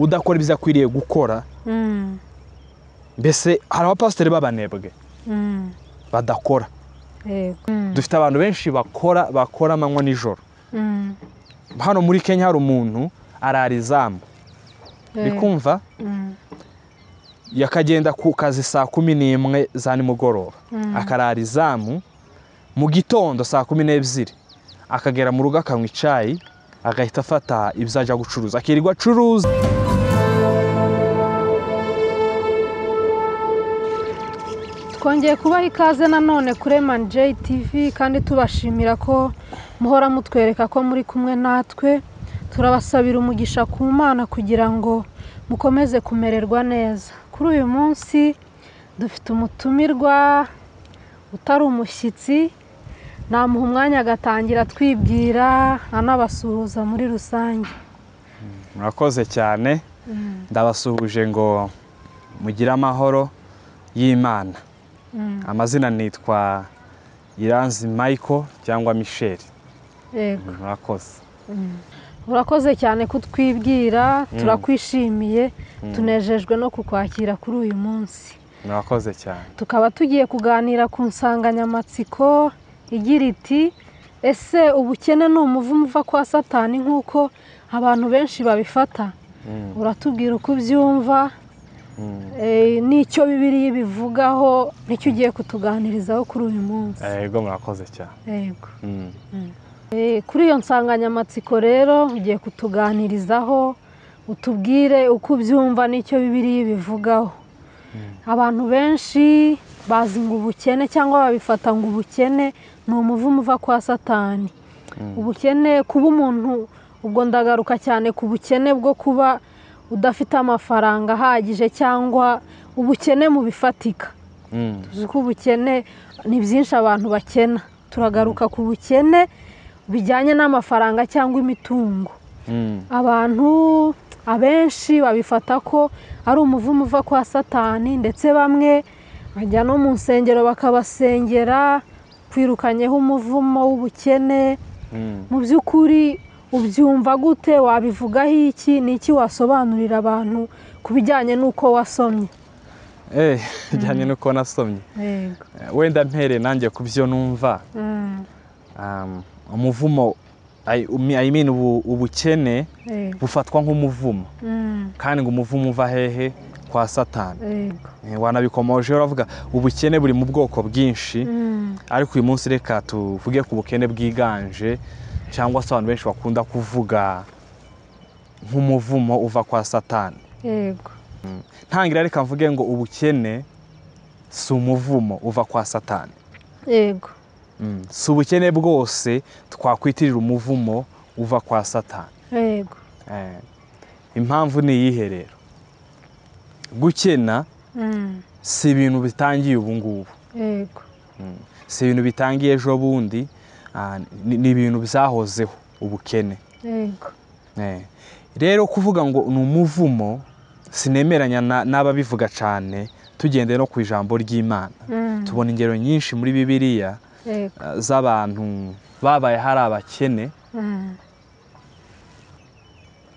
udakora ibyo akwiriye gukora mbese hari abapasiteri b'abanebwe badakora dufite abantu benshi bakora bakora amanywa nijoro hano muri kenya hari umuntu ararizamu uri kumva yakagenda ku kazi saa kumi n'imwe za nimugoroba akarara izamu mu gitondo saa kumi n'ebyiri akagera mu rugo akanywa icyayi agahita afata ibyo ajya gucuruza akirirwa acuruza twongeye kubaha ikaze nanone kuri emanjeyi tivi kandi tubashimira ko muhora mutwereka ko muri kumwe natwe turabasabira umugisha ku mana kugira ngo mukomeze kumererwa neza kuri uyu munsi dufite umutumirwa utari umushyitsi namuha umwanya agatangira atwibwira anabasuhuza muri rusange murakoze cyane ndabasuhuje ngo mugire amahoro y'imana amazina nitwa iranzi Michael cyangwa misheli yego murakoze urakoze cyane kutwibwira turakwishimiye tunejejwe no kukwakira kuri uyu munsi murakoze cyane tukaba tugiye kuganira ku nsanganyamatsiko igira iti ese ubukene ni umuvumo uva kwa satani nk'uko abantu benshi babifata uratubwira uko ubyumva eh, n'icyo bibiriya ibivugaho nicyo ugiye kutuganirizaho kuri uyu munsi yego murakoze cyane yego Mm. Eh, kuri iyo nsanganyamatsiko rero ugiye kutuganirizaho utubwire uko ubyumva n'icyo bibiriya bivugaho abantu benshi bazi ngo ubukene cyangwa babifata ngo ubukene ni umuvumo uva kwa satani ubukene kuba umuntu ubwo ndagaruka cyane ku bukene bwo kuba udafite amafaranga ahagije cyangwa ubukene mu bifatika Mm. tuzi ko ubukene ni byinshi abantu bakena turagaruka ku bukene bijyanye n'amafaranga cyangwa imitungo Mm. abantu abenshi babifata ko ari umuvumo uva kwa satani ndetse bamwe bajya no mu nsengero bakabasengera kwirukanyeho umuvumo w'ubukene Mm. mu by'ukuri ubyumva gute wabivugaho iki ni iki wasobanurira abantu ku bijyanye n'uko wasomye Eh, bijyanye n'uko nasomye yego Eh, wenda mpereye nanjye ku byo numva Mm, um, umuvumo I, umi- I mean ubu, ubukene yego bufatwa nk'umuvumo Mm, kandi ngo umuvumo uva hehe kwa satani yego Eh, wanabikomoje uravuga ubukene buri mu bwoko bwinshi Mm, ariko uyu munsi reka tuvuge ku bukene bwiganje cyangwa se abantu benshi bakunda kuvuga nk'umuvumo uva kwa satani yego ntangira reka mvuge ngo ubukene si umuvumo uva kwa satani yego Mm. si ubukene bwose twakwitirira umuvumo uva kwa satani yego Eh, impamvu ni iyihe rero gukena Mm, si ibintu bitangiye ubu ngubu yego si ibintu bitangiye ejo bundi ah, ni ni ibintu byahozeho ubukene yego Eh, rero kuvuga ngo ni umuvumo sinemeranya na- n'ababivuga cyane tugendeye no ku ijambo ry'imana Mm, tubona ingero nyinshi muri bibiliya yego eh, z'abantu babaye hari abakene Mm,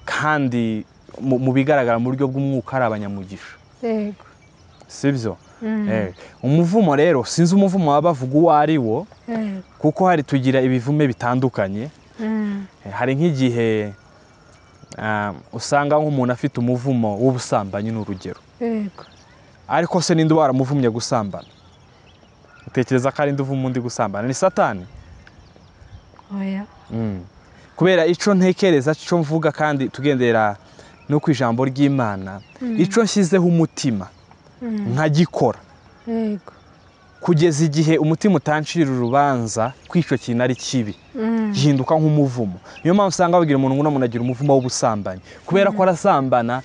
kandi mu mu bigaragara mu buryo bw'umwuka ari abanyamugisha yego si byo Mm, Eh, umuvumo rero sinzi umuvumo waba bavuga uwo ari wo yego kuko hari tugira ibivume bitandukanye Mm, Eh, hari nk'igihe ah, usanga nk'umuntu afite umuvumo w'ubusambanyi ni urugero yego ariko se ninde uba waramuvumye gusambana utekereza ko ari nde uvuma undi gusambana ni satani oya kubera icyo ntekereza icyo mvuga kandi tugendera no ku ijambo ry'imana icyo nshyizeho umutima Mm, nkagikora yego kugeza igihe umutima utancira urubanza ko icyo kintu ari kibi Mm, gihinduka nk'umuvumo niyo mpamvu usanga babwira umuntu ngo umuntu agira umuvumo w'ubusambanyi kubera ko arasambana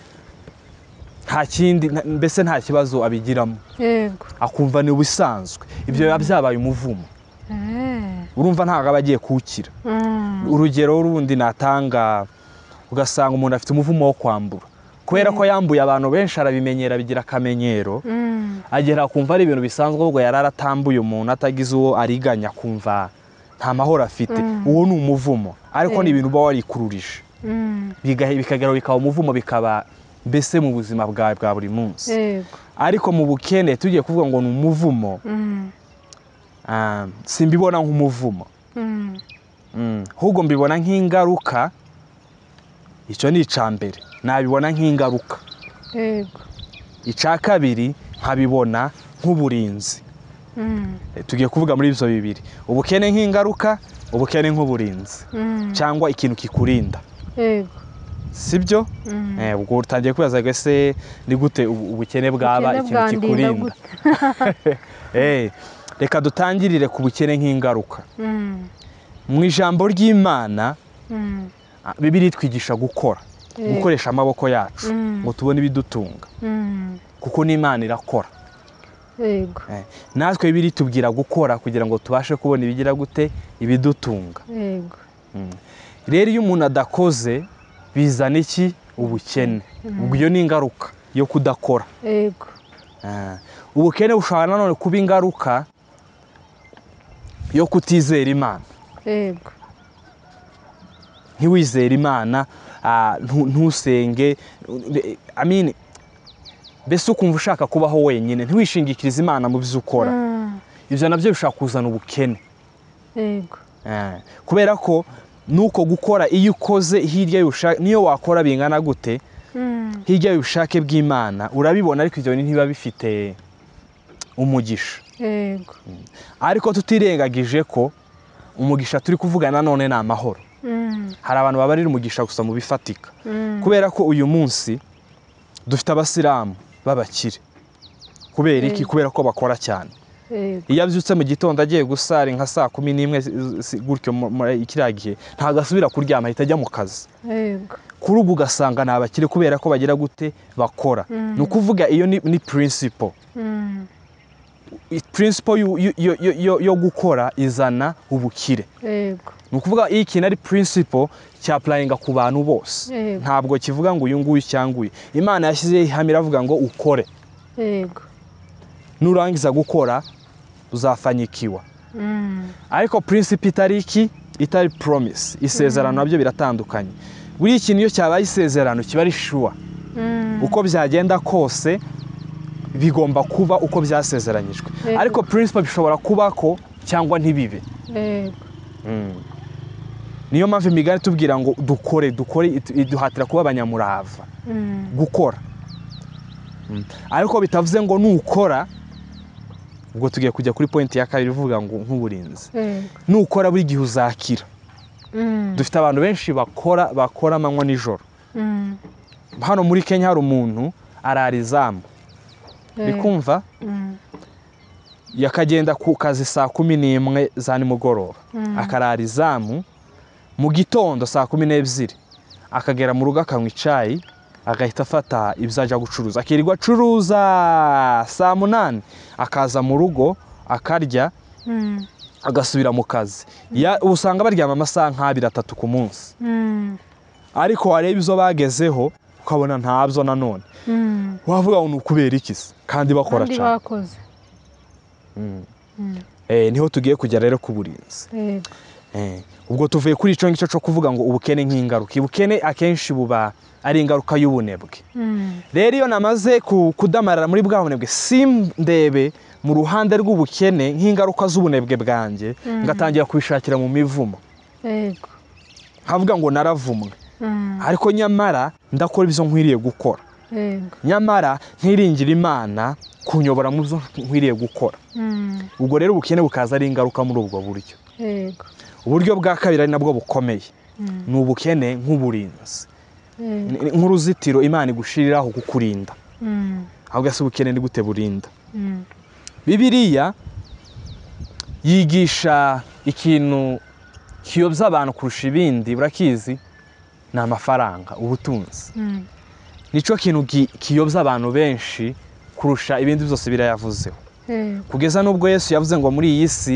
nta kindi nta- mbese nta kibazo abigiramo yego akumva ni ubusanzwe ibyo biba byabaye umuvumo Eh, urumva ntabwo aba agiye kuwukira mm, urugero rundi natanga ugasanga umuntu afite umuvumo wo kwambura kubera ko yambuye abantu benshi arabimenyera bigira akamenyero mm, agera kumva ari ibintu bisanzwe ahubwo yari aratambuye umuntu atagize uwo ariganya kumva nta mahoro afite uwo ni umuvumo ariko ni ibintu uba warikururije mm, biga- bikagera aho bikaba umuvumo bikaba mbese mu buzima bwawe bwa buri munsi ariko mu bukene tugiye kuvuga ngo ni umuvumo simbibona nk'umuvumo ahubwo mbibona nk'ingaruka icyo ni icya mbere nabibona nk'ingaruka icya kabiri nkabibona nk'uburinzi tugiye kuvuga muri ibyo bibiri ubukene nk'ingaruka ubukene nk'uburinzi cyangwa ikintu kikurinda si byo ubwo utangiye kwibaza ngo ese ni gute ubukene bwaba ikintu kikurinda reka dutangirire ku bukene nk'ingaruka mu ijambo ry'imana bibiri twigisha gukora gukoresha amaboko yacu ngo tubone ibidutunga kuko n'imana irakora natwe biri tubwira gukora kugira ngo tubashe kubona ibigira gute ibidutunga rero iyo umuntu adakoze bizana iki ubukene ubwo iyo ni ingaruka yo kudakora ubukene bushobora nanone kuba ingaruka yo kutizera imana ntiwizere imana ntusenge amine mbese ukumva ushaka kubaho wenyine ntiwishingikirize imana mu byo ukora ibyo nabyo bishobora kuzana ubukene kubera ko nuko gukora iyo ukoze hirya niyo wakora bingana gute hirya y'ubushake bw'imana urabibona ariko ibyo bintu ntibiba bifite umugisha ariko tutirengagije ko umugisha turi kuvuga nanone ni amahoro hari abantu babarira umugisha gusa mu bifatika kubera ko uyu munsi dufite abasilamu babakire kubera iki kubera ko bakora cyane iyo abyutse mu gitondo agiye gusara nka saa kumi n'imwe gutyo muri kiriya gihe ntabwo asubira kuryama ahita ajya mu kazi kuri ubu ugasanga ni abakire kubera ko bagira gute bakora ni ukuvuga iyo ni purinsipo purinsipo yo gukora izana ubukire ni ukuvuga iyo ikintu ari purinsipo cyapurayinga ku bantu bose ntabwo kivuga ngo uyu nguyu cyangwa uyu imana yashyizeho ihame iravuga ngo ukore nurangiza gukora uzafanyikiwa ariko purinsipo itari iki itari poromisi isezerano nabyo biratandukanye buriya ikintu iyo cyabaye isezerano kiba ari shuwa uko byagenda kose bigomba kuba uko byasezeranyijwe ariko purinsipo bishobora kuba ko cyangwa ntibibe niyo mpamvu imigani tubwira ngo dukore dukore iduhatira kuba abanyamurava gukora ariko bitavuze ngo nukora ubwo tugiye kujya kuri pointi ya kabiri ivuga ngo nk'uburinzi nukora buri gihe uzakira dufite abantu benshi bakora bakora amanywa nijoro hano muri kenya hari umuntu ararizamu bikumva yakagenda ku kazi saa kumi n'imwe za nimugoroba akarara izamu mu gitondo saa kumi n'ebyiri akagera mu rugo akanywa icyayi agahita afata ibyo ajya gucuruza akirirwa acuruza saa munani akaza mu rugo akarya agasubira mu kazi usanga baryama amasaha nk'abiri atatu ku munsi ariko wareba izo bagezeho ukabona ntabyo nanone wavuga ngo ni ukubera iki kandi bakora cyane niho tugiye kujya rero ku burinzi ubwo tuvuye kuri icyo ngicyo cyo kuvuga ngo ubukene nk'ingaruka ubukene akenshi buba ari ingaruka y'ubunebwe rero iyo namaze kudamarara muri bwa bunebwe ndebe mu ruhande rw'ubukene nk'ingaruka z'ubunebwe bwanjye ngatangira kubishakira mu mivumo havuga ngo naravumwe ariko nyamara ndakora ibyo nkwiriye gukora nyamara ntiringire imana kunyobora mu byo nkwiriye gukora ubwo rero ubukene bukaza ari ingaruka muri ubwo buryo uburyo bwa kabiri ari nabwo bukomeye ni ubukene nk'uburinzi nk'uruzitiro imana igushyiriraho kukurinda ahubwo ese ubukene ni gute burinda bibiriya yigisha ikintu kiyobya abantu kurusha ibindi burakizi ni amafaranga ubutunzi nicyo kintu kiyobya abantu benshi kurusha ibindi byose birayavuzeho kugeza n'ubwo yesu yavuze ngo muri iyi si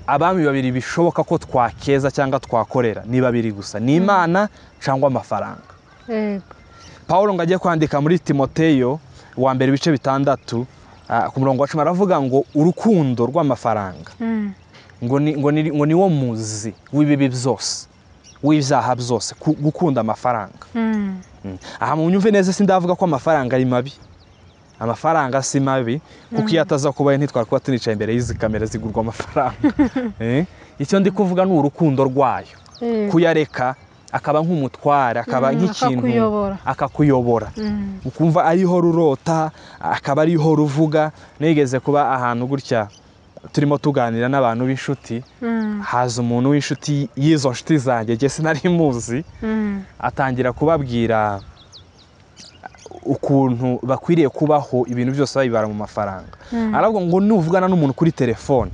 abami babiri bishoboka ko twakeza cyangwa twakorera ni babiri gusa ni imana cyangwa amafaranga paul ngo ajye kwandika muri timoteyo wa mbere ibice bitandatu ku murongo wa cumi aravuga ngo urukundo rw'amafaranga ngo ni wo muzi w'ibibi byose w'ibyaha byose gukunda amafaranga aha mu nyumve neza sindavuga ko amafaranga ari mabi amafaranga si mabi kuko iyo ataza kubaye ntitwari kuba tunicaye imbere y'izi kamera zigurwa amafaranga icyo ndi kuvuga ni urukundo rwayo kuyareka akaba nk'umutware akaba nk'ikintu akakuyobora ukumva ariho rurota akaba ariho ruvuga nigeze kuba ahantu gutya turimo tuganira n'abantu b'inshuti haza umuntu w'inshuti y'izo nshuti zanjye njye sinari muzi atangira kubabwira ukuntu bakwiriye kubaho ibintu byose babibara mu mafaranga arabwo ngo nuvugana n'umuntu kuri telefone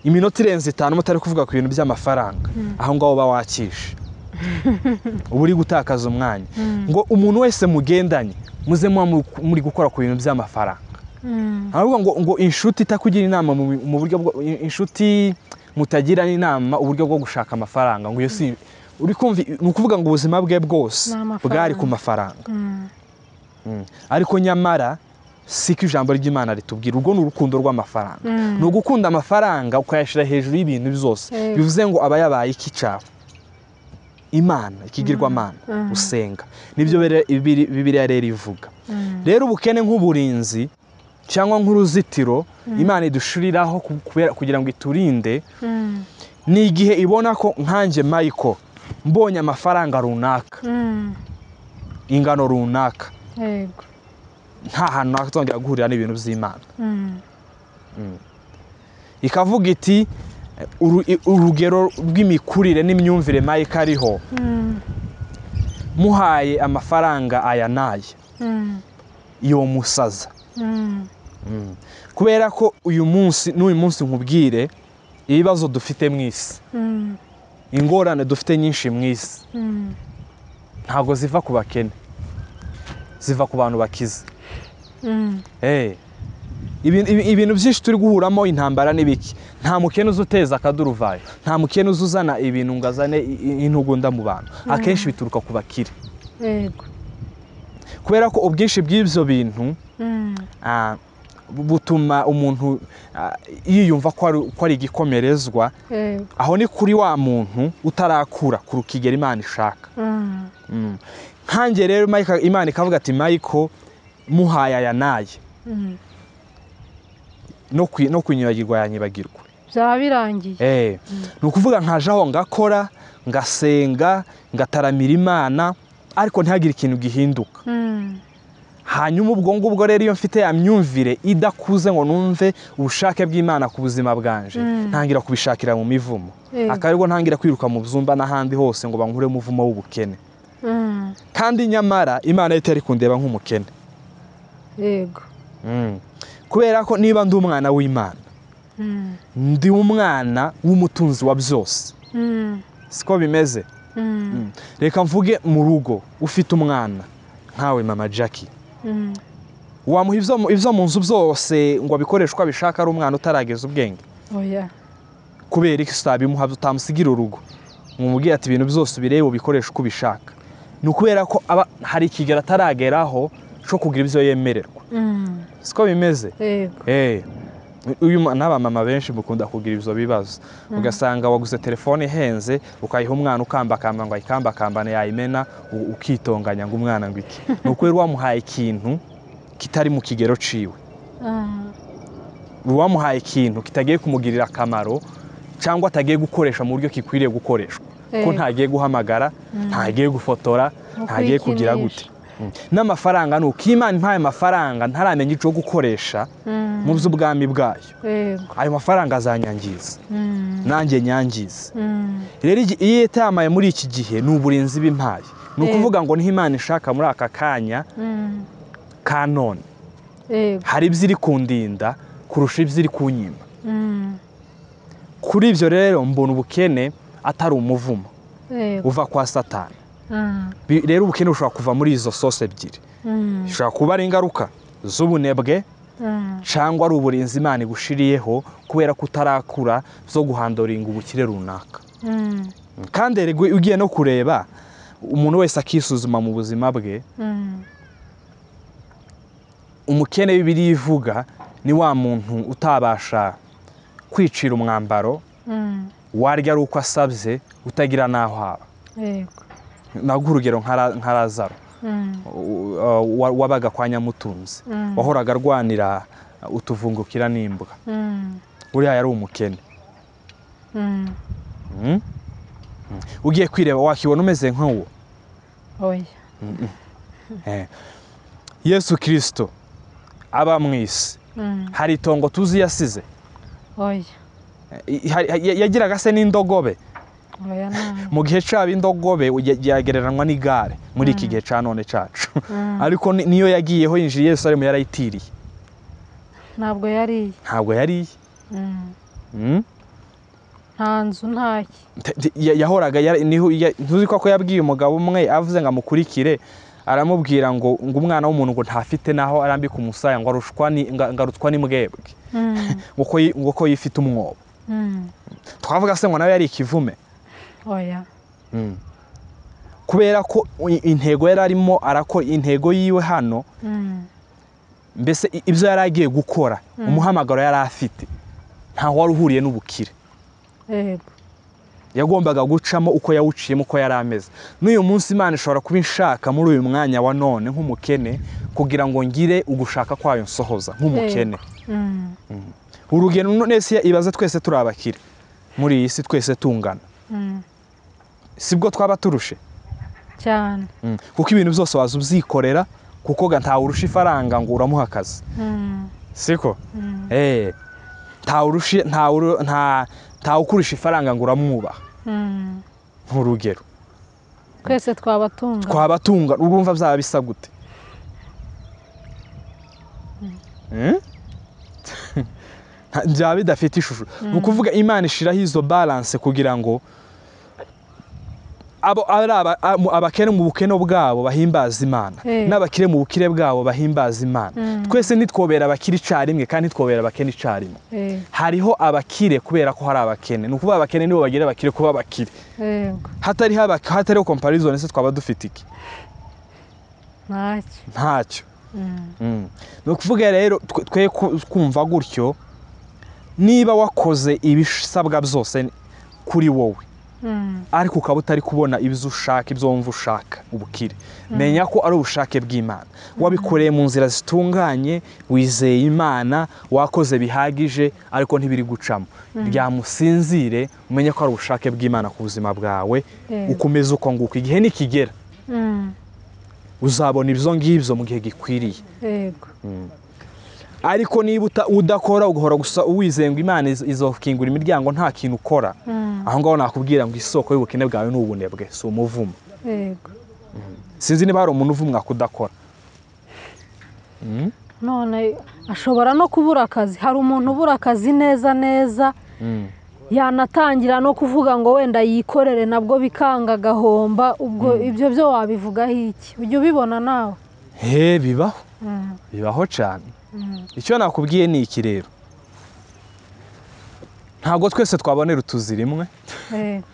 iminota irenze itanu mutari kuvuga ku bintu by'amafaranga aho ngaho uba wakishe uba uri gutakaza umwanya ngo umuntu wese mugendanye muze muba muri gukora ku bintu by'amafaranga ahubwo ngo ngo inshuti itakugira inama mu buryo inshuti mutagira inama uburyo bwo gushaka amafaranga ngo iyo si uri kumva ni ukuvuga ngo ubuzima bwe bwose bwari ku mafaranga ariko nyamara siko ijambo ry'imana ritubwira urwo ni urukundo rw'amafaranga ni ugukunda amafaranga ukayashyira hejuru y'ibintu byose bivuze ngo aba yabaye icyicaro imana ikigirwamana usenga nibyo bibiriya rero ivuga rero ubukene nk'uburinzi cyangwa nk'uruzitiro imana idushiriraho kugira ngo iturinde ni igihe ibona ko nkanjye mayiko mbonye amafaranga runaka ingano runaka nta hantu nakatongera guhurira n'ibintu by'imana ikavuga iti urugero rw'imikurire n'imyumvire mayiko ariho muhaye amafaranga aya n'aya iyo musaza kubera ko uyu munsi n'uyu munsi nkubwire ibibazo dufite mu isi ingorane dufite nyinshi mu isi ntabwo ziva ku bakene ziva ku bantu bakize ibintu byinshi turi guhuramo intambara n'ibiki nta mukene uza uteza akaduruvayo nta mukene uza uzana ibintu ngo azane intugunda mu bantu akenshi bituruka ku bakire kubera ko ubwinshi bw'ibyo bintu butuma umuntu yiyumva ko ari igikomerezwa aho ni kuri wa muntu utarakura ku rukigero imana ishaka nkange rero imana ikavuga ati mayiko muhaye aya n'aya no kunyibagirwa yanyibagirwa byaba birangiye ni ukuvuga nkajaho ngakora ngasenga ngataramira imana ariko ntihagire ikintu gihinduka hanyuma ubwo ngubwo rero iyo mfite ya myumvire idakuze ngo numve ubushake bw'imana ku buzima bwanje ntangira kubishakira mu mivumo akaba ntangira kwiruka mu byumba n'ahandi hose ngo bankure umuvumo w'ubukene kandi nyamara imana itari kundeba nk'umukene yego kubera ko niba ndi umwana w'imana ndi umwana w'umutunzi wa byose siko bimeze reka mvuge mu rugo ufite umwana nkawe mama jackie wamuha ibyo mu nzu byose ngo abikoreshe uko abishaka ari umwana utarageza ubwenge kubera iki utabimuha utamusigira urugo mwumubwiye ati ibintu byose ubirebe ubikoreshe uko ubishaka ni ukubera ko hari ikigero atarageraho cyo kugira ibyo yemererwa siko bimeze n'abamama benshi mukunda kugira ibyo bibazo ugasanga waguze telefone ihenze ukayiha umwana ukambakamba ngo ayikambakambane yayimena ukitonganya ngo umwana ngo iki ni ukubera wamuhaye ikintu kitari mu kigero ciwe uwamuhaye ikintu kitagiye kumugirira akamaro cyangwa atagiye gukoresha mu buryo kikwiriye gukoreshwa ko ntagiye guhamagara ntagiye gufotora ntagiye kugira gute n'amafaranga ni uko imana impaye amafaranga ntaramenya icyo gukoresha mu by'ubwami bwayo ayo mafaranga azanyangiza nanjye nyangiza rero iyo itamaye muri iki gihe ni uburinzi b'impaye ni ukuvuga ngo niho imana ishaka muri aka kanya ka none hari ibyo iri kundinda kurusha ibyo iri kunyima kuri ibyo rero mbona ubukene atari umuvumo uva kwa satani rero ubukene bushobora kuva muri izo sose ebyiri bishobora kuba ari ingaruka z'ubunebwe cyangwa ari uburinzi imana igushiriyeho kubera ko utarakura zo guhandoringa ubukire runaka kandi ugiye no kureba umuntu wese akisuzuma mu buzima bwe umukene w'ibiri ivuga ni wa muntu utabasha kwicira umwambaro warya ari uko asabye utagira n'aho haba yego naguha urugero nka razaro wabaga kwa nyamutunzi wahoraga arwanira utuvungukira n'imbwa uriya yari umukene ugiye kwireba wakibona umeze nk'uwo oya yesu kirisito aba mu isi hari itongo tuzi yasize oya yagiraga se n'indogobe oya nabi mu gihe cyaba indogobe yagereranywa n'igare muri iki gihe cya none cyacu ariko ni- niyo yagiyeho yinjiye yesu arimo yarayitiriye ntabwo yariye ntabwo yariye Mm. Mm? nta nzu ntaki Te- te- ya- yahoraga yara- niho- ya- ntuzi ko ko yabwiye umugabo umwe avuze ngo amukurikire aramubwira ngo ngo umwana w'umuntu ngo ntafite n'aho arambika umusaya ngo arushwa ni- nga- ngarutswa n'imbwebwe Mm, ngo ko yi- ngo ko yifite umwobo mm. twavuga se ngo nawe yari ikivume oya kubera ko i- intego yari arimo arako intego yiwe hano Mm, mbese i- ibyo yari agiye gukora umuhamagaro yari afite ntaho wari uhuriye n'ubukire yego yagombaga gucamo uko yawuciyemo uko yari ameze n'uyu munsi imana ishobora kuba inshaka muri uyu mwanya wa none nk'umukene kugira ngo ngire ugushaka kwayo nsohoza nk'umukene Mm, urugendo nese ibaze twese turi abakire muri iyi si twese tungana mm. sibwo twaba turushe cyane Mm. kuko ibintu byose waza ubyikorera kuko ga ntawe urusha ifaranga ngo uramuha akazi Mm, siko mm, Eh, ntawe urusha- ntawe uru- nta- ntawe ukurusha ifaranga ngo uramwubaha mm. nk'urugero twese twabatunga twaba tunga urumva byaba bisa gute Mm? Nta- byaba bidafite ishusho ni ukuvuga imana ishiraho izo balance kugira ngo abo ari aba- amu- abakene mu bukene bwabo bahimbaze imana Eh. n'abakire mu bukire bwabo bahimbaze imana twese ntitwobera abakire icarimwe kandi ntitwobera abakene icarimwe yego hariho abakire kubera ko hari abakene ni ukuvuga abakene nibo bagira abakire kuba abakire yego hatari haba hatariho comparison se twaba dufite iki ntaki ntacyo Mm, Mm. ni ukuvuga rero twe twe ku- kumva gutyo niba wakoze ibisabwa byose kuri wowe mm, ariko ukaba utari kubona ibyo ushaka ibyo wumva ushaka ubukire menya ko ari ubushake bw'imana wabikoreye mu nzira zitunganye wizeye imana wakoze bihagije ariko ntibiri gucamo ryamusinzire umenye ko ari ubushake bw'imana ku buzima bwawe Yego. ukomeze uko nguko igihe nikigera mm, uzabona ibyo ngibyo mu gihe gikwiriye yego ariko niba uta- udakora ugahora gusa uwizeye ngo imana iz- izokingura imiryango nta kintu ukora Mm, aho ngaho nakubwira ngo isoko y'ubukene bwawe ni ubunebwe si umuvumo yego sinzi niba hari umuntu uvumwa kudakora none ashobora no kubura akazi hari umuntu ubura akazi neza neza yanatangira no kuvuga ngo wenda yikorere nabwo bikanga agahomba ubwo ibyo byo wabivugaho iki ujya ubibona nawe he bibaho Mm, bibaho cyane mm, icyo nakubwiye ni iki rero ntabwo twese twabonera utuzi rimwe yego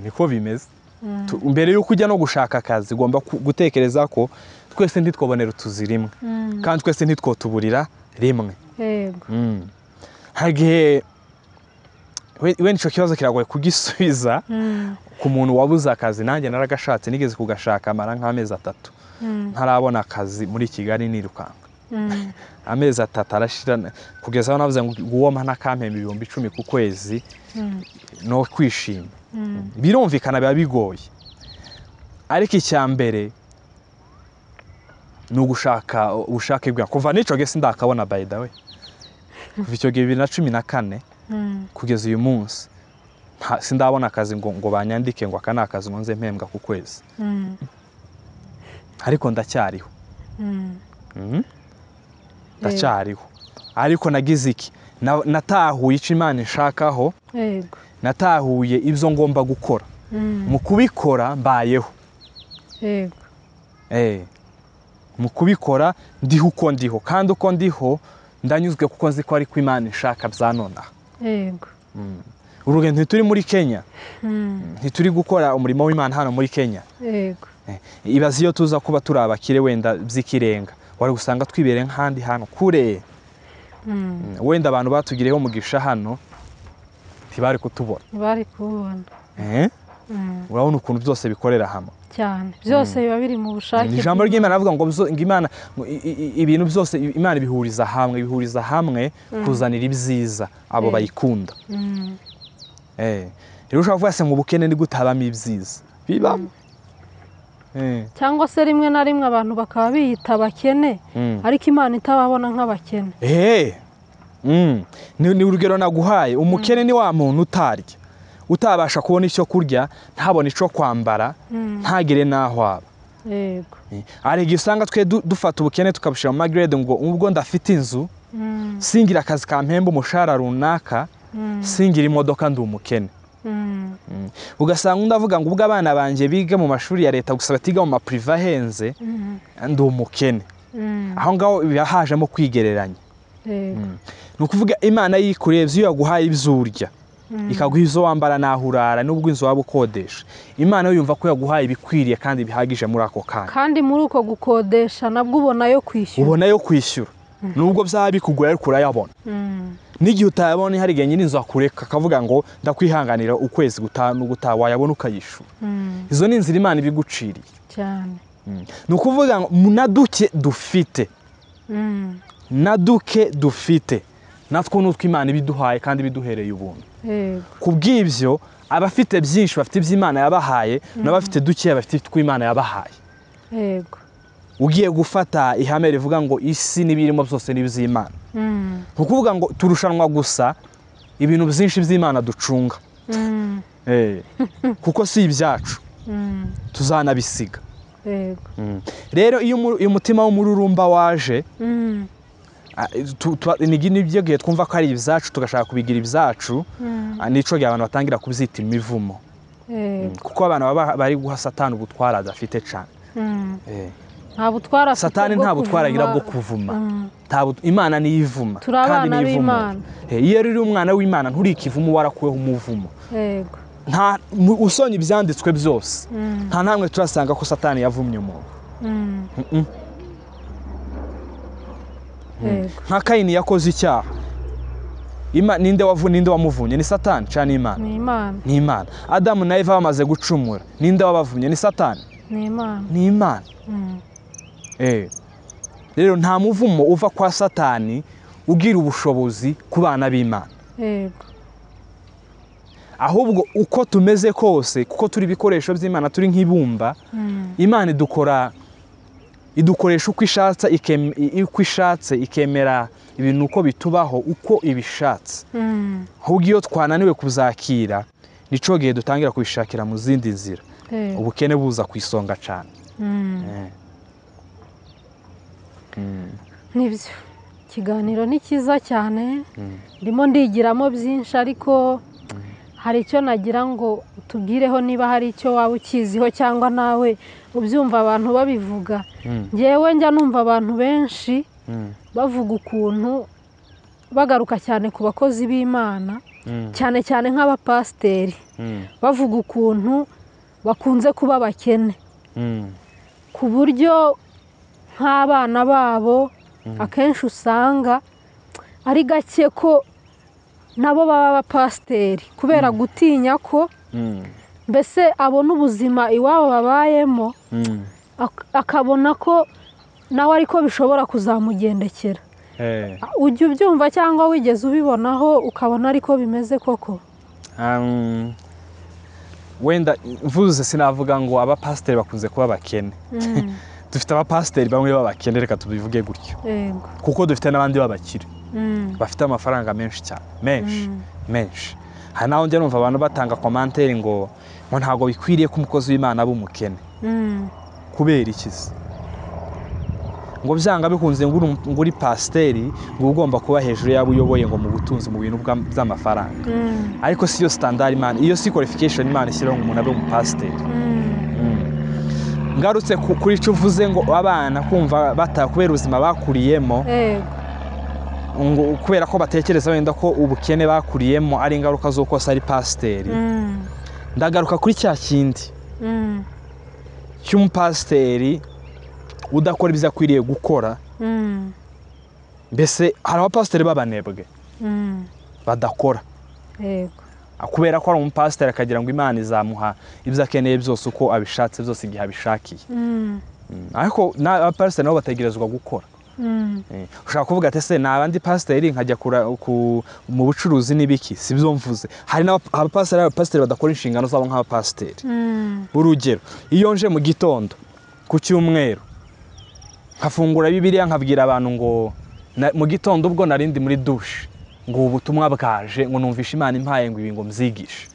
niko bimeze Mm. Tu- mbere y'uko ujya no gushaka akazi ugomba ku- gutekereza ko twese ntitwabonera utuzi rimwe Mm, kandi twese ntitwotuburira rimwe yego hari igihe we- wenda icyo kibazo kiragoye kugisubiza Mm, ku muntu wabuze akazi nanjye naragashatse nigeze kugashaka amara nk'amezi atatu mm, ntarabona akazi muri kigali nirukanka mm, amezi atatu arashira na- kugeza aho navuze ngo uwo mana kampemba ibihumbi icumi ku kwezi mm, no kwishima mm, birumvikana biba bigoye ariko icya mbere ni ugushaka ubushake bwawe kuva n'icyo gihe sindakabona by the way kuva icyo gihe bibiri na cumi na kane mm, kugeza uyu munsi nta- sindabona akazi ngo, ngo banyandike ngo aka ni akazi ngo nze mpembwa ku kwezi mm, ariko ndacyariho mm, Mhm. ndacyariho ariko nagize iki Na- natahuye icyo imana inshakaho yego natahuye ibyo ngomba gukora Mm, mu kubikora mbayeho yego Eh. mu kubikora ndiho uko ndiho kandi uko ndiho ndanyuzwe kuko nzi ko ariko imana inshaka byanonaha yego urugendo ntituri muri kenya Mm, ntituri gukora umurimo w'imana hano muri kenya yego Eh, ibaze iyo tuza kuba turi abakire wenda by'ikirenga wari gusanga twibere nk'ahandi hantu kure Mm, wenda abantu batugiriyeho umugisha hano ntibari kutubona ntibari kubona urabona ukuntu byose bikorera hamwe cyane byose biba biri mu bushake ni ijambo ry'imana avuga ngo bzo- ngo imana ngo i- i- i- ibintu byose imana ibihuriza hamwe ibihuriza hamwe kuzanira ibyiza abo Eh. bayikunda Mm, Eh. rero ushobora kuvuga se ngo ubukene ni gute habamo ibyiza bibamo Eh. cyangwa se rimwe na rimwe abantu bakaba biyita abakene Mm. ariko imana itababona nk'abakene Ehe. Mm. Ni ni urugero naguhaye umukene ni wa muntu utarya utabasha kubona icyo kurya ntabone icyo kwambara Mm, ntagire n'aho aba yego Eh. hari igihe usanga twe du- dufata ubukene tukabushyira mu magrade ngo ubwo ndafite inzu Mm, singira akazi kampemba umushahara runaka mm, singira imodoka ndi umukene mm, ugasanga undi avuga ngo ubwo abana banjye biga mu mashuri ya leta gusa batiga mu mapurive ahenze mm, ndi umukene mm, aho ngaho biba hajemo kwigereranya yego ni ukuvuga imana yikureba ibyo yaguhaye ibyo urya Mm. ikaguha izo wambara naho urara n'ubwo inzu waba ukodesha imana yo yumva ko yaguhaye ibikwiriye kandi bihagije muri ako kanya kandi muri uko gukodesha nabwo ubona yo kwishyura ubona yo kwishyura nubwo byaba bikugoye ariko urayabona Mm, n'igihe utayabona hari igihe nyir'inzu akureka akavuga ngo ndakwihanganira ukwezi gutaha n'ugutaha wayabona ukayishyura mm, izo ni inzira imana ibiguciriye cyane ni ukuvuga ngo na duke dufite Mm, na duke dufite natwo ni utw'imana ibiduhaye kandi ibiduhereye ubuntu yego ku bw'ibyo abafite byinshi bafite iby'imana yabahaye n'abafite dukeya bafite utw'imana yabahaye yego ugiye gufata ihame rivuga ngo isi n'ibirimo byose ni iby'imana Mm, ni ukuvuga ngo turushanwa gusa ibintu byinshi by'imana ducunga mm, Eh, kuko si ibyacu mm, tuzanabisiga yego rero iyo umu- iyo umutima w'umururumba waje Mm, Ah, tu- tu- ni nibyo gihe twumva ko ari ibyacu tugashaka kubigira ibyacu mm, ah, nico gihe abantu batangira kubyita imivumo yego kuko abantu baba bari guha satani ubutware adafite cyane Mm, nta butwara afite satani bwo nta butware agira bwo kuvuma kuvuma. Mm, Nta but- imana niyo ivuma Turi abana niyo ivumura. b'Imana. Eh, iyo rero uri umwana w'imana nturikivuma warakuweho umuvumo yego nta mu- usonye ibyanditswe byose Mm, nta namwe turasanga ko satani yavumye umuntu mm, Mm-mm. yego nka kayini yakoze icyaha Ima- ninde wavu- ninde wamuvunye ni satani cyangwa ni imana ni imana ni imana adamu na eva bamaze gucumura ninde wabavumye ni satani ni imana ni imana Mm, Eh. rero nta muvumo uva kwa satani ugira ubushobozi ku bana b'imana yego ahubwo uko tumeze kose kuko turi ibikoresho by'imana turi nk'ibumba Mm, imana idukora idukoresha uko ishatse ikem- i- uko ishatse ikemera ibintu uko bitubaho uko ibishatse mm, ahubwo iyo twananiwe kuzakira nico gihe dutangira kubishakira mu zindi nzira yego ubukene buza ku isonga cyane Mm. Eh. nibyo ikiganiro ni cyiza cyane ndimo ndigiramo byinshi ariko hari icyo nagira ngo utubwireho niba hari icyo waba ukiziho cyangwa nawe ubyumva abantu babivuga Mm. ngewe njya numva abantu benshi Mm. bavuga ukuntu bagaruka cyane ku bakozi b'imana Mm. cyane cyane nk'abapasiteri Mm. bavuga ukuntu bakunze kuba bakene Mm. ku buryo nk'abana babo akenshi usanga ari gake ko nabo baba abapasiteri kubera gutinya ko Mm. mbese abona ubuzima iwabo babayemo Mm. ak- akabona ko nawe ariko bishobora kuzamugendekera Eh. ujya ubyumva cyangwa wigeze ubibonaho ukabona ariko bimeze koko Um, wenda mvuze sinavuga ngo abapasiteri bakunze kuba abakene Mm, dufite abapasiteri bamwe b'abakene reka tubivuge gutyo yego kuko dufite n'abandi b'abakire Mm, bafite amafaranga menshi cyane menshi Mm. menshi hari naho njya numva abantu batanga komanteri ngo ngo ntabwo bikwiriye ko umukozi w'imana aba umukene mm, kubera ikizi ngo byanga bikunze ngo uri umu- ngo uri pasiteri ngo uba ugomba kuba hejuru y'abo uyoboye ngo mu butunzi mu bintu bwa- by'amafaranga mm, ariko siyo sitandari imana iyo si kwalifikasheni imana ishyiraho ngo umuntu abe umupasiteri mm, ngarutse ku- kuri icyo uvuze ngo abana kumva bata kubera ubuzima bakuriyemo yego ngo kubera ko batekereza wenda ko ubukene bakuriyemo ari ingaruka z'uko se ari pasiteri Mm, ndagaruka kuri cya kindi mm, cy'umupasiteri udakora ibyo akwiriye gukora mm, mbese hari abapasiteri b'abanebwe mm, badakora yego kubera ko ari umupasiteri akagira ngo imana izamuha ibyo akeneye byose uko abishatse byose igihe abishakiye ariko n'abapasiteri nabo bategerezwa gukora ushobora kuvuga ati ese abandi pasiteri nkajya mu bucuruzi n'ibiki si byo mvuze hari n'abapasiteri badakora inshingano zabo nk'abapasiteri urugero iyo nje mu gitondo ku cyumweru nkafungura bibiriya nkabwira abantu ngo mu gitondo ubwo narindi muri dushe ngo ubu butumwa bwaje ngo numvishe imana impaye ngo ibi ngo mbyigishe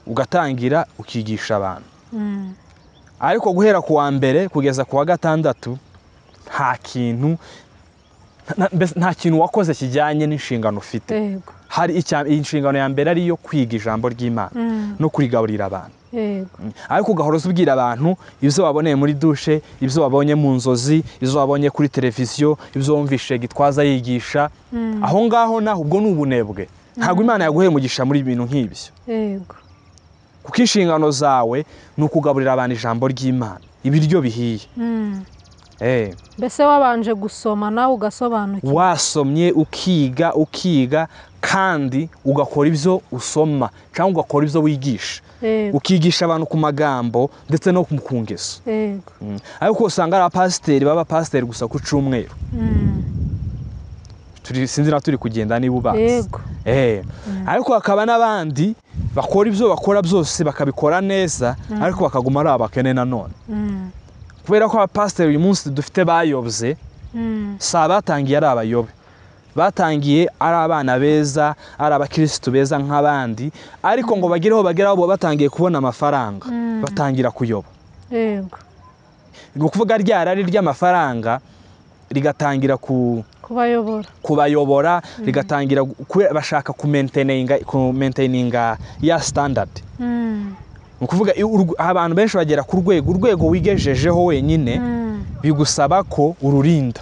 ugatangira ukigisha abantu ariko guhera ku wa mbere kugeza ku wa gatandatu nta kintu nta kintu wakoze kijyanye n'inshingano ufite hari inshingano ya mbere ariyo kwiga ijambo ry'imana no kurigaburira abantu ariko ugahora ubwira abantu ibyo waboneye muri dushe ibyo wabonye mu nzozi ibyo wabonye kuri televiziyo ibyo wumvishe gitwaza yigisha aho ngaho naho ubwo ni ubunebwe ntabwo imana yaguheye umugisha muri ibintu nk'ibyo kuko inshingano zawe ni ukugaburira abantu ijambo ry'imana ibiryo bihiye mbese wabanje gusoma nawe ugasobanukirwa wasomye ukiga ukiga kandi ugakora ibyo usoma cyangwa ugakora ibyo wigisha ukigisha abantu ku magambo ndetse no ku ngeso ariko usanga ari abapasiteri baba abapasiteri gusa ku cyumweru sinzi na turi kugenda niba ubazi ariko hakaba n'abandi bakora ibyo bakora byose bakabikora neza ariko bakaguma ari abakene nanone kubera ko abapasiteri uyu munsi dufite bayobye si abatangiye ari abayobe batangiye ari abana beza ari abakirisitu beza nk'abandi ariko ngo bagere aho bagera bo batangiye kubona amafaranga batangira kuyoba ni ukuvuga rya rari ry'amafaranga rigatangira kubayobora rigatangira bashaka kumenteninga ya sitandadi ni ukuvuga abantu benshi bagera ku rwego urwego wigejejeho wenyine bigusaba ko ururinda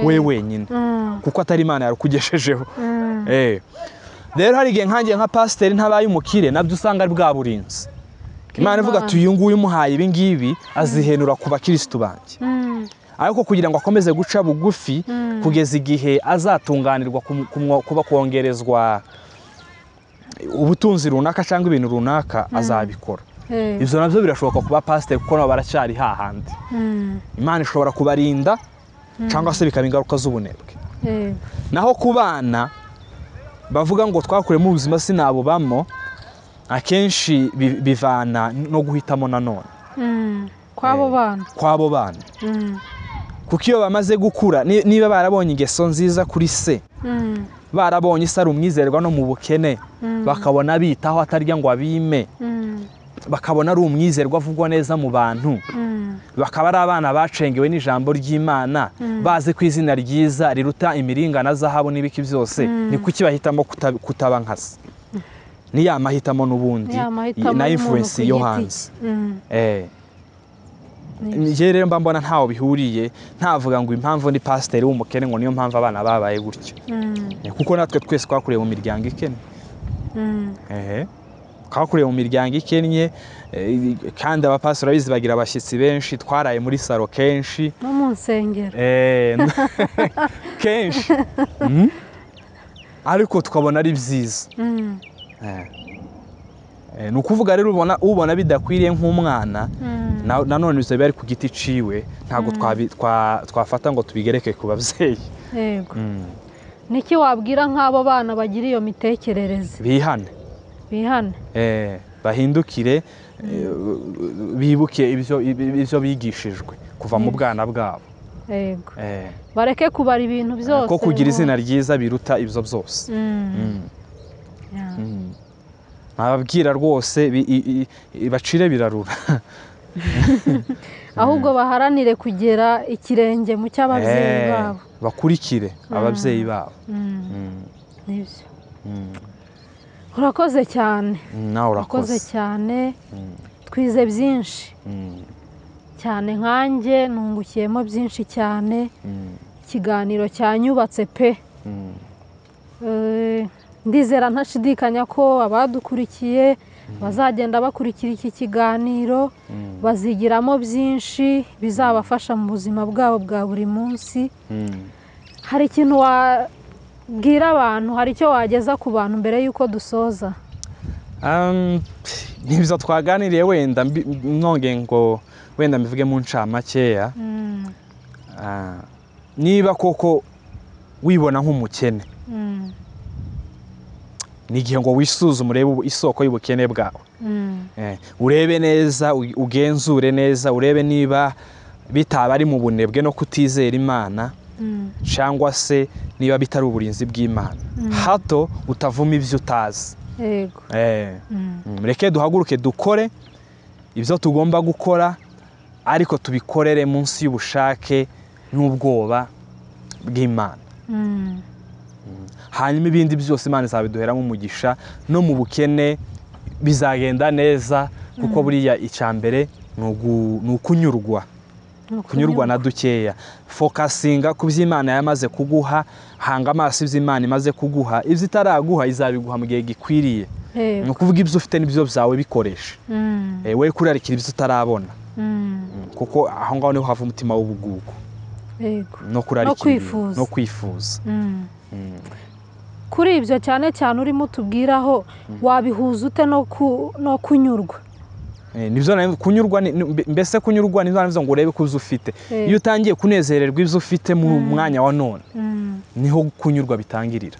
we wenyine kuko atari imana yarukugejejeho rero hari igihe nkangiye nka pasiteri ntabaye umukire nabyo usanga ari bwa burinzi imana ivuga ati uyu nguyu umuhaye ibi ngibi azihenura ku bakirisitu banjye ariko kugira ngo akomeze guca bugufi kugeza igihe azatunganirwa kuba kongerezwa ubutunzi runaka cyangwa ibintu runaka azabikora ibyo nabyo birashoboka kuba pasiteri kuko nabo baracyari hahandi imana ishobora kubarinda cyangwa se bikaba ingaruka z'ubunebwe naho ku bana bavuga ngo twakuremo ubuzima sinabubamo akenshi bivana no guhitamo nanone kw'abo bana kw'abo bana kuko iyo bamaze gukura niba barabonye ingeso nziza kuri se barabonye isa ari umwizerwa no mu bukene bakabona bitaho atarya ngo abime bakabona ari umwizerwa avugwa neza mu bantu bakaba ari abana bacengewe n'ijambo ry'imana bazi ko izina ryiza riruta imiringana zahabu n'ibiki byose ni kuki bahitamo kutaba nka se ni ya mahitamo n'ubundi na imfuwensi yo hanze njyewe rero mba mbona ntaho bihuriye ntavuga ngo impamvu ni pasiteri w'umukene ngo niyo mpamvu abana babaye gutyo kuko natwe twese twakuriye mu miryango ikennye twakuriye mu miryango ikennye kandi abapasiteri urabizi bagira abashyitsi benshi twaraye muri saro kenshi no mu nsengero kenshi ariko tukabona ari byiza ni ukuvuga rero ubona bidakwiriye nk'umwana nanone biba bari ku giti iciwe ntabwo twafata ngo tubigereke ku babyeyi niki wabwira nk'abo bana bagira iyo mitekerereze bihane bihane bahindukire bibuke ibyo bigishijwe kuva mu bwana bwabo bareke kubara ibintu byose ko kugira izina ryiza biruta ibyo byose nababwira rwose bacire birarura ahubwo baharanire kugera ikirenge mu cy'ababyeyi babo bakurikire ababyeyi babo nibyo urakoze cyane nawe urakoze cyane twize byinshi cyane nkanjye nungukiyemo byinshi cyane ikiganiro cyanyubatse pe ndizera ntashidikanya ko abadukurikiye bazagenda bakurikira iki kiganiro bazigiramo byinshi bizabafasha mu buzima bwabo bwa buri munsi hari ikintu wabwira abantu hari icyo wageza ku bantu mbere y'uko dusoza ntibiza twaganiriye wenda nonge ngo wenda mbivuge mu ncamakeya niba koko wibona nk'umukene ni igihe ngo wisuzume urebe isoko y'ubukene bwawe urebe neza ugenzure neza urebe niba bitaba ari mu bunebwe no kutizera imana cyangwa se niba bitari uburinzi bw'imana hato utavuma ibyo utazi mureke duhaguruke dukore ibyo tugomba gukora ariko tubikorere munsi y'ubushake n'ubwoba bw'imana hanyuma ibindi byose imana izabiduheramo umugisha no mu bukene bizagenda neza kuko buriya icya mbere ni ukunyurwa kunyurwa na dukeya fokasinga ku byo imana yamaze kuguha hanga amaso ibyo imana imaze kuguha ibyo itaraguha izabiguha mu gihe gikwiriye ni ukuvuga ibyo ufite n'ibyo byawe bikoresha we kurarikira ibyo utarabona kuko aho ngaho niho hava umutima w'ubugugu no kurarikira no kwifuza kuri ibyo cyane cyane urimo utubwiraho wabihuza ute no kunyurwa kunyurwa mbese kunyurwa nibyo ngo urebe ko ufite iyo utangiye kunezererwa ibyo ufite mu mwanya wa none niho kunyurwa bitangirira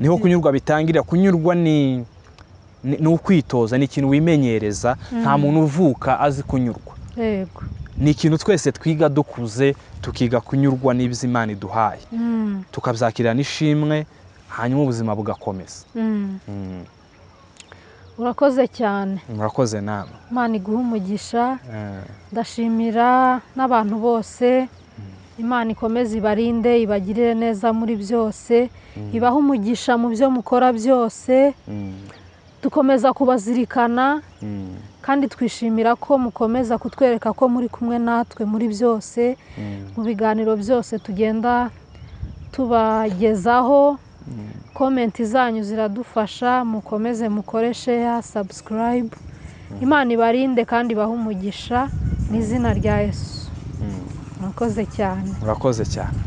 niho kunyurwa bitangirira kunyurwa ni ni ukwitoza ni ikintu wimenyereza nta muntu uvuka azi kunyurwa ni ikintu twese twiga dukuze tukiga kunyurwa n'ibyo imana iduhaye tukabyakirira n'ishimwe hanyuma ubuzima bugakomeza urakoze cyane murakoze nawe imana iguha umugisha ndashimira n'abantu bose imana ikomeze ibarinde ibagirire neza muri byose ibahe umugisha mu byo mukora byose dukomeza kubazirikana kandi twishimira ko mukomeza kutwereka ko muri kumwe natwe muri byose mu biganiro byose tugenda tubagezaho komenti zanyu ziradufasha mukomeze mukoreshe ya sabusikarayibu imana ibarinde kandi ibahe umugisha mu izina rya yesu murakoze cyane murakoze cyane